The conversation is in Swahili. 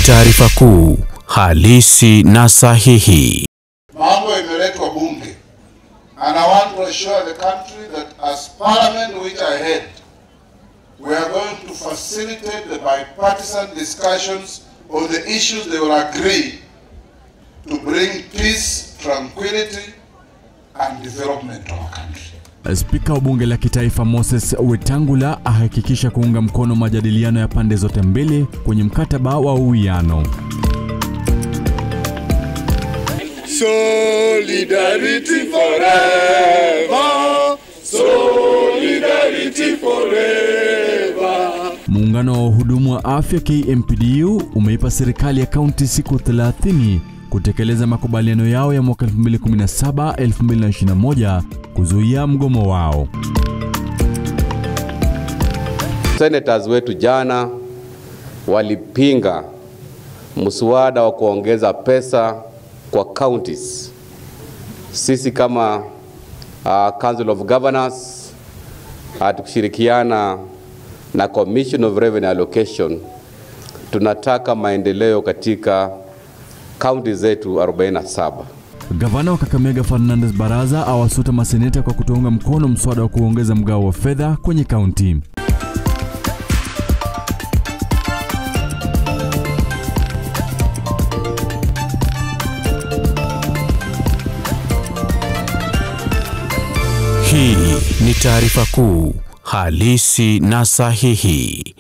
taarifa kuu halisi na sahihi. Mambo imeletwa bunge and I want to assure the country that as parliament which I head we are going to facilitate the bipartisan discussions on the issues they will agree to bring peace, tranquility and development to our country. Spika wa bunge la kitaifa Moses Wetangula ahakikisha kuunga mkono majadiliano ya pande zote mbili kwenye mkataba wa uwiano. Solidarity forever. Solidarity forever. Muungano wa wahudumu wa afya KMPDU umeipa serikali ya kaunti siku 30 kutekeleza makubaliano yao ya mwaka 2017-2021 kuzuia mgomo wao. Senators wetu jana walipinga mswada wa kuongeza pesa kwa counties. Sisi kama uh, Council of Governors uh, tukishirikiana na Commission of Revenue Allocation tunataka maendeleo katika kaunti zetu 47. Gavana wa Kakamega Fernandes Baraza awasuta maseneta kwa kutounga mkono mswada wa kuongeza mgao wa fedha kwenye kaunti. Hii ni taarifa kuu halisi na sahihi.